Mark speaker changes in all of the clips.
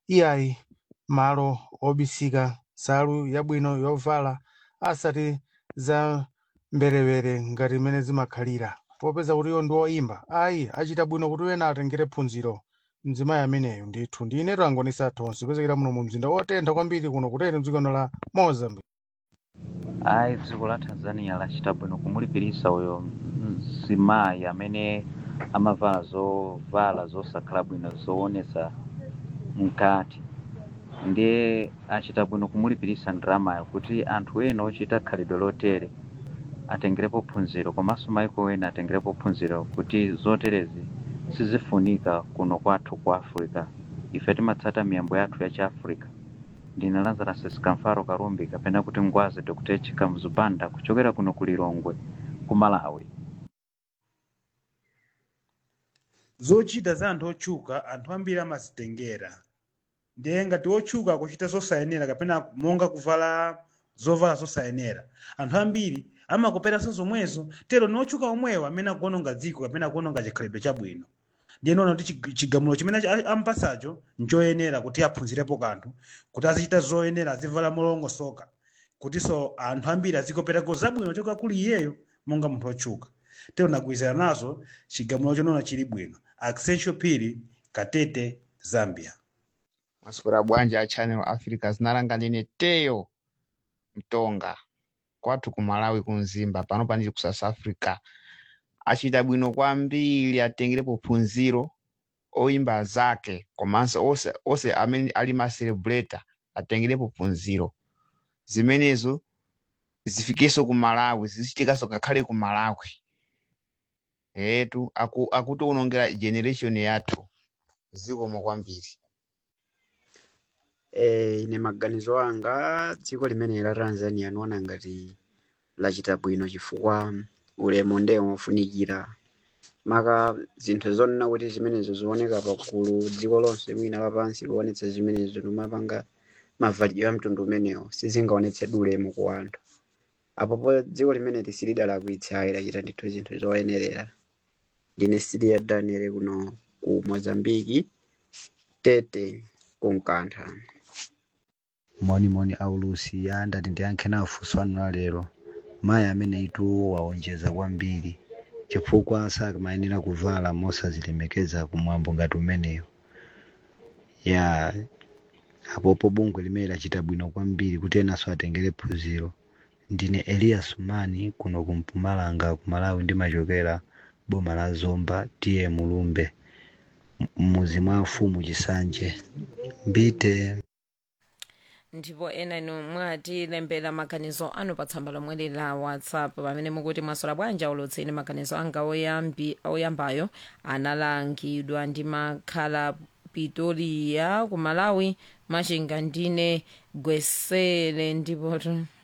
Speaker 1: iyayi malo obisika nsalu yabwino yovala asati za mberewere ngati imene zimakhalira popeza kuti iwo ndi oyimba ayi achita bwino kuti wena atengere phunziro mzimayi ameneyo ndithu ndine tangonisa tonse kupezekera muno mu mzinda wotentha kwambiri kuno kutero mdziko la mozambique
Speaker 2: ayi dziko la tanzania lachita bwino kumulipirisa uyo mzimayi amene amavala zovala zosakhala bwino zoonesa mkati ndiye achita bwino kumulipirisa ndalamayo kuti anthu ena ochita khalidwe lotere atengerepo phunziro komanso maiko ena atengerepo phunziro kuti zoterezi sizifunika kuno kwathu ku africa ife timatsata miyambo yathu ya chiafrica ndine lazarus kamfaro karumbi kapena kuti ngwazi dr chika mzubanda kuchokera kuno ku lilongwe ku malawi
Speaker 3: zochita za anthu otchuka anthu ambiri amazitengera ndiye ngati otchuka akuchita zosayenera kapena monga kuvala zovala zosayenera anthu ambiri amakoperanso zomwezo tero ni otchuka omwewo amene akuononga dziko kapena akuononga chikhalidwe chabwino ndiye noona kuti chig- chigamulo chimene cha- ampasacho nchoyenera kuti aphunzirepo kanthu kuti azichita zoyenera azivala molongosoka kutinso anthu ambiri azikoperako zabwino choka kuli iyeyo monga munthu otchuka tero nagwirizana nazo chigamulo chonoona chili bwino Accenture Phiri Katete Zambia
Speaker 4: masukura bwanji a channel africa zinalanga ndine teyo mtonga kwathu ku malawi kunzimba pano panili ku south africa achita bwino kwambiri atengerepo phunziro oyimba zake komanso ose, ose amene ali ma celebrator atengerepo phunziro zimenezo zifikenso ku malawi zichitikanso ngakhale ku malawi etu aku, akutiwonongera generation yathu zikomo kwambiri
Speaker 5: Eh, ine maganizo anga dziko limene la Tanzania niona ngati lachita bwino chifukwa ulemu ndiye wofunikira maka zinthu zonena kuti zimenezo zioneka pakulu dziko lonse mwina lapansi kuonetsa zimenezo nomapanga mavalidwe a mtundu umenewo sizingaonetse ulemu ku anthu apopo dziko limene lisilidalakwitsa ayi lachita ndithu zinthu zoyenerera ndine Sidia Daniel kuno ku Mozambiki Tete kunkantha
Speaker 6: monimoni aulusi ya ndati ndiyankhe nawo funso anu la lero mayi amene ituwo waonjeza kwambiri chifukwa samayenera kuvala mosazilemekeza kumwambo ngati umeneyo ya apopo bungwe limene lachita bwino kwambiri kuti enanso atengere phunziro ndine elias mani kuno ku mpumalanga ku malawi ndimachokera boma la zomba tiye mulumbe M- m'muzi mwa mfumu chisanje mbite
Speaker 7: ndipo ena inu mwatilembera maganizo anu pa tsamba lomwe la whatsapp pamene mukuti mwasola bwanji ulutseni maganizo anga oyambi oyambayo analangidwa ndi makhala pitoria ku malawi machinga ndine gwesele ndipo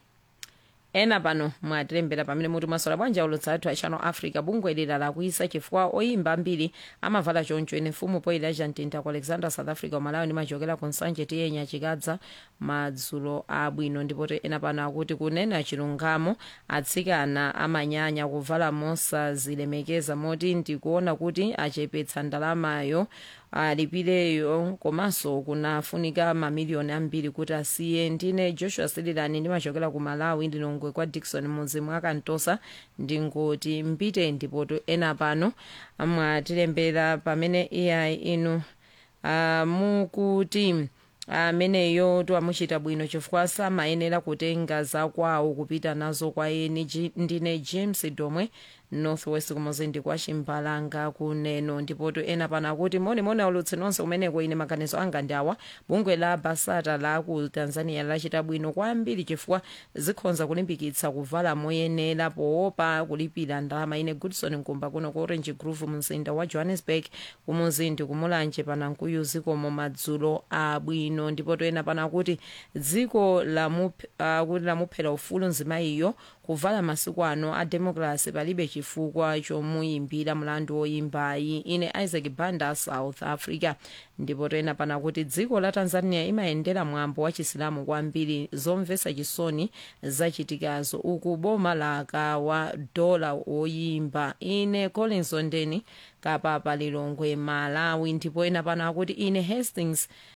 Speaker 7: ena pano mwatilembera pamene muti mwasola bwanji ulutsa athu a channel africa bungwe lila lakuisa chifukwa oyimba ambiri amavala choncho ine mfumu poyila chantinta ku alexander south africa umalawi ndimachokera ku nsanje tiyenya chikadza madzulo abwino ndipo ena pano akuti kunena chilungamo atsikana amanyanya kuvala mosazilemekeza moti ndikuona kuti achepetsa ndalamayo alipireyo komanso kunafunika mamiliyoni ambiri kuti asiye ndine joshua sililani ndimachokera ku malawi ndinongwe kwa dikson muzi mwakantosa ndingoti mbite ndipoto ena pano mwatilembera pamene iyayi inu uh, mukuti ameneyo twamuchita bwino chifukwa samayenera kutenga zakwawo kupita nazo kwa eni Ji- ndine james domwe northwest kumuzindi kwa chimbalanga kuneno ndipoto ena pano akuti monimoni aulutsi nonse kumeneko ine maganizo anga ndi awa bungwe la basata la ku tanzania lachita bwino kwambiri chifukwa zikhonza kulimbikitsa kuvala moyenera poopa kulipira ndalama ine goodson nkumba kuno ku orange groove mzinda wa johannesburg kumuzindi kumulanje panankuyu zikomo madzulo abwino ndipoto ena pano akuti dziko lamup- akuti lamuphera ufulu nzimayiyo kuvala masiku ano a democracy palibe chifukwa chomuyimbira mlandu woyimbayi ine isaac banda south africa ndipo toyena pana kuti dziko la tanzania imayendera mwambo wa chisilamu kwambiri zomvetsa chisoni zachitikazo uku boma lakawa dola woyimba ine collins ondeni kapapa lilongwe malawi ndipo ena pano akuti ine hastings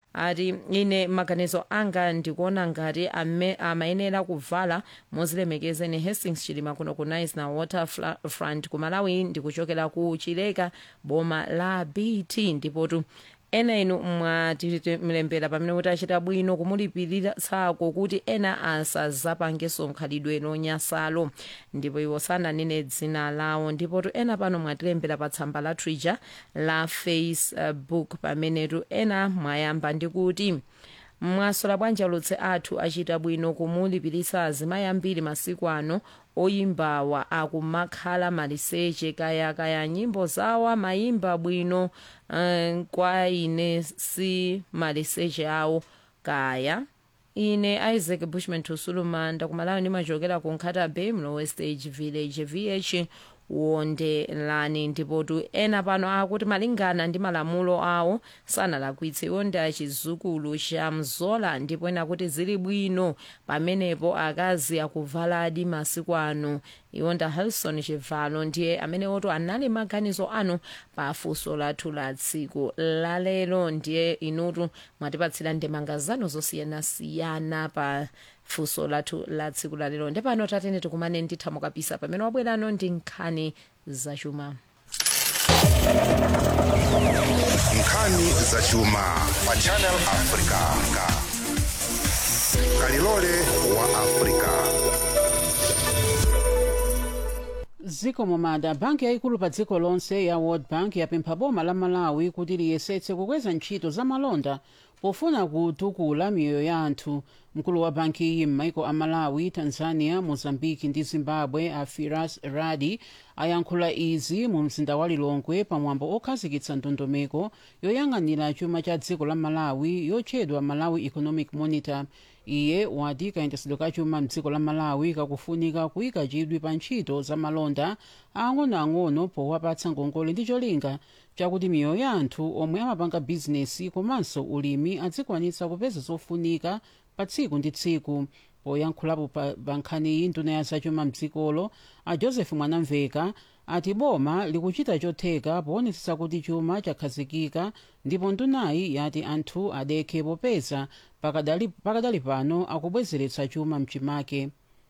Speaker 7: ati ine maganizo anga ndikuona ngati ame- amayenera kuvala mozilemekeza ine hastings chilima kuno ku nice na waterfront ku malawi ndikuchokera ku chileka boma la bt ndipotu ena inu mwatilembera pamene kuti achita bwino kumulipirisako kuti ena asazapangenso khalidwe lonyasalo ndipo iwo sananene dzina lawo ndipotu ena pano mwatilembera pa tsamba la twitter la facebook pamenetu ena mwayamba ndi kuti mwasola bwanji alutse athu achita bwino kumulipirisa azimayi ambiri masiku ano oyimbawa akumakhala maliseche kaya kaya nyimbo zawo amayimba bwino um, kwa ine si maliseche awo kaya ine isaac bushman tusuluma ndakumalawi ndimachokera ku nkhata bay mlowe stage village vh wondelani ndipotu ena pano akuti malingana ndi malamulo awo sanalakwitse iwo ndi achizukulu cha mzola ndipo ena kuti zili bwino pamenepo akazi akuvaladi masiku ano iwo nda helson chivalo ndiye amene oto anali maganizo anu pa funso lathu la tsiku lalero ndiye inutu mwatipatsira ndemanga zanu zosiyanasiyana pa funso lathu la tsiku lalero ndepano tatene tikumane ndithamo kapisa pamene wabwerano ndi nkhani zachuma
Speaker 8: nkhani zachuma pa channel africa kalilole wa africa
Speaker 9: dziko momada banki yayikulu pa dziko lonse ya world bank yapempha boma la malawi kuti liyesetse kukweza ntchito za malonda pofuna kutukula miyoyo ya anthu mkulu wa banki iyi m'maiko a malawi tanzania mozambiki ndi zimbabwe a firas radi ayankhula izi mu mzinda wa lilongwe pamwambo okhazikitsa ndondomeko yoyang'anira chuma cha dziko la malawi yotchedwa malawi economic monitor iye wati kayendetsedwe ka chuma mdziko la malawi kakufunika kuyika chidwi pa ntchito za malonda ang'onoang'ono powapatsa ngongole ndi cholinga chakuti miyoyo ya anthu omwe amapanga bizinesi komanso ulimi adzikwanitsa kupeza zofunika pa tsiku ndi tsiku poyankhulapo pa pa nkhaniyi nduna ya zachuma mdzikolo a joseph mwanamveka ati boma likuchita chotheka poonetsetsa kuti chuma chakhazikika ndipo ndunayi yati anthu adekhe popeza pakadali, pakadali pano akubwezeretsa chuma mchimake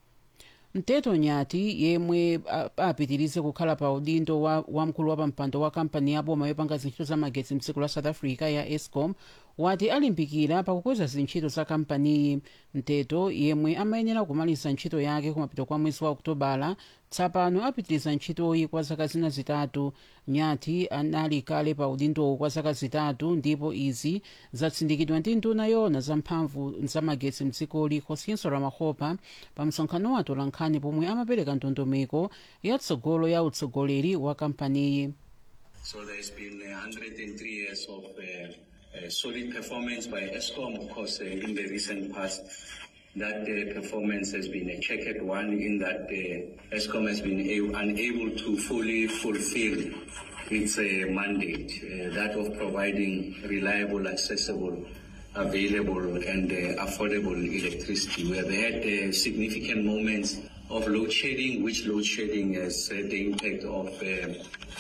Speaker 9: mteto nyati yemwe a- apitirize kukhala pa udindo wa, wa mkulu wa pampando wa kampani ya boma yopanga zintchito za magetsi mdziko la south africa ya escom wati alimbikira pakukweza zintchito za kampaniyi mteto yemwe amayenera kumaliza ntchito yake kumapeto kwa mwezi wa okutobala tsapano apitiriza ntchitoyi kwa zaka zina zitatu nyati anali kale pa udindowo kwa zaka zitatu ndipo izi zatsindikidwa ndi nduna yona za mphamvu za magetsi mdzikoli kosinso ramahopa pa msonkhano wa atolankhani pomwe amapereka ndondomeko yatsogolo ya utsogoleri wa kampaniyi
Speaker 10: So there's been uh, 103 years of uh, uh, solid performance by ESCOM. Of course, uh, in the recent past, that uh, performance has been a checkered one in that uh, ESCOM has been a- unable to fully fulfill its uh, mandate, uh, that of providing reliable, accessible, available and uh, affordable electricity. We have had uh, significant moments of load shedding, which load shedding has had the impact of uh,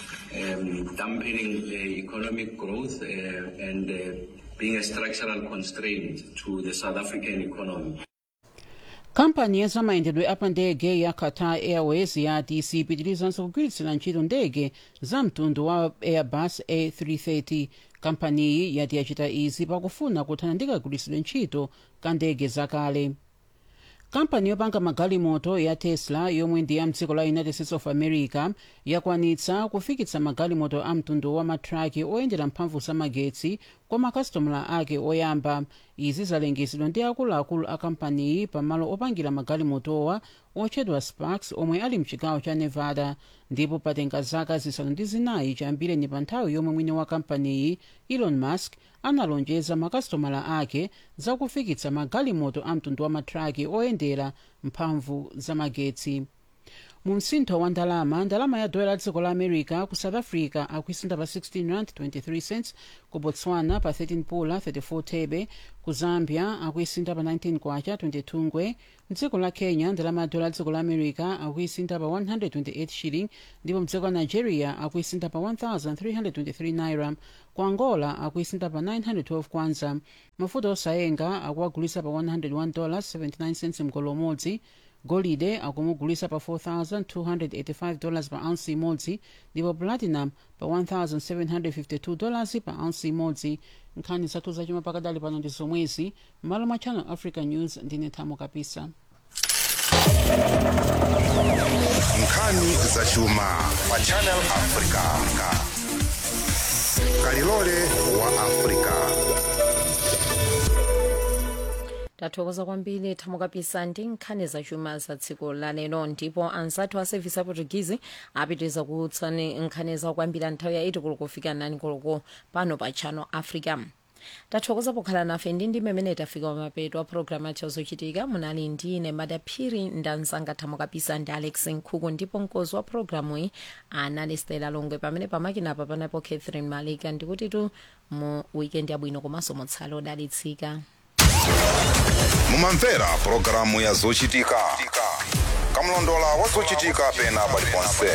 Speaker 10: um, dampening the economic growth uh, and uh, being a structural constraint to the South African economy.
Speaker 9: kampani ya zamayendedwe apa ndege ya qatar airways yati sipitirizanso kugwiritsira ntchito ndege za mtundu wa airbus a330 kampaniyi yati yachita izi pakufuna kuthana ndi kagwiritsidwe ntchito ka ndege zakale kampani yopanga magalimoto ya tesla yomwe ndi ya mdziko la united states of america yakwanitsa kufikitsa magalimoto a mtundu wa matraki oyendera mphamvu za magetsi kwa makasitomala ake oyamba izi zalengezedwa ndi akuluakulu a kampaniyi pamalo opangira magalimotowa otchedwa sparks omwe ali mchigawo cha nevada ndipo patenga zaka zisanu ndi zinayi chiyambireni pa nthawi yomwe mwini wa kampaniyi elon musk analonjeza makasitomala ake zakufikitsa magalimoto a mtundu wa matraki oyendera mphamvu za magetsi mu msintho wa ndalama ndalama ya dola la dziko la america ku south africa akuisintha pa 16 rand 23 cents ku botswana pa 13 pula 34 thebe ku zambia akuisintha pa 19 kwacha 22 ngwe mdziko la kenya ndalama ya dola la dziko la america akuisintha pa 128 shilling ndipo mdziko la nigeria akuisintha pa 1323 naira ku angola akuisintha pa 912 kwanza mafuta osayenga akuwagulisa pa 101 dollars 79 cents mgolo umodzi golide akumugulisa pa 4285 dollars pa ounce imodzi ndipo platinum pa 1752 dollars pa ounce imodzi nkhani zathu zachuma pakadali pano ndi zomwezi m'malo mwa channel africa news ndine thamo kapisa
Speaker 8: nkhani zachuma pa channel africa kalilole wa africa
Speaker 7: tathokoza kwambiri thamo kapisa ndi nkhani zachuma za tsiku la lero ndipo anzathu a sevisi ya portuguese apitiriza kuutsani nkhani za kwambiri nthawi ya 8 koloko kufika 9 koloko pano pa channel africa tathokoza pokhala nafe ndi ndi mmene tafika pamapeto a programu yathu zochitika munali ndine madaphiri ndanzanga thamo kapisa ndi alex nkhuku ndipo mkozi wa programu iyi anali stela longwe pamene pamakinapa panapo catherine malika ndikuti tu mu weekend yabwino komanso mutsale odalitsika
Speaker 8: mumamvera pulogalamu ya zochitika kamlondola wa zochitika pena paliponse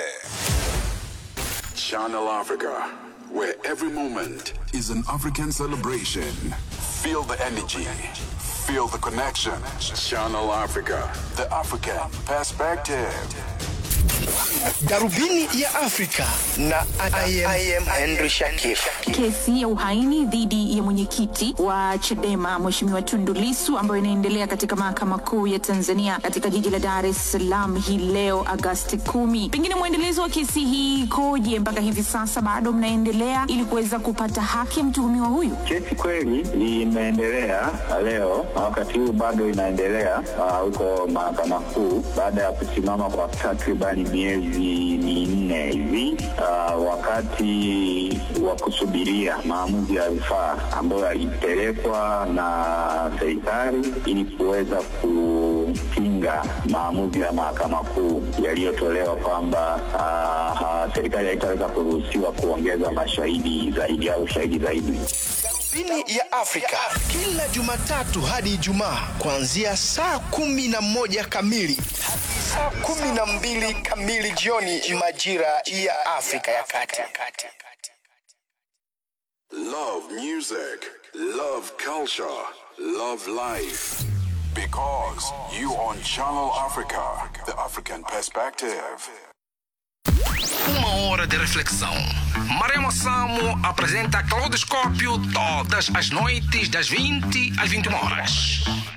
Speaker 11: Channel Africa, where every moment is an African celebration. Feel the energy, feel the connection. Channel Africa, the African perspective.
Speaker 12: Darubini ya Afrika na I am, I am Henry Shakif.
Speaker 13: Kesi ya uhaini dhidi ya mwenyekiti wa Chadema Mheshimiwa Tundu Lissu ambayo inaendelea katika mahakama kuu ya Tanzania katika jiji la Dar es Salaam hii leo Agasti kumi. Pengine mwendelezo wa kesi hii ikoje mpaka hivi sasa, bado mnaendelea ili kuweza kupata haki ya mtuhumiwa huyu?
Speaker 14: Kesi kweli imeendelea leo na wakati huu bado inaendelea ah, huko mahakama kuu baada ya kusimama kwa takribani miezi minne hivi ah, wakati wa kusubiria maamuzi ya rufaa ambayo yalipelekwa na serikali ili kuweza kupinga maamuzi ya mahakama kuu yaliyotolewa kwamba ah, ah, serikali haitaweza kuruhusiwa kuongeza mashahidi zaidi au shahidi zaidi.
Speaker 12: Darubini ya Afrika kila Jumatatu hadi Ijumaa kuanzia saa kumi na moja kamili hadi saa kumi na mbili kamili jioni majira ya Afrika ya Kati.
Speaker 11: Love music, love culture, love life. Because you on Channel Africa, the African perspective.
Speaker 15: Uma hora de reflexão. Maremo Samo apresenta Claudoscópio todas as noites das 20 às 21 horas.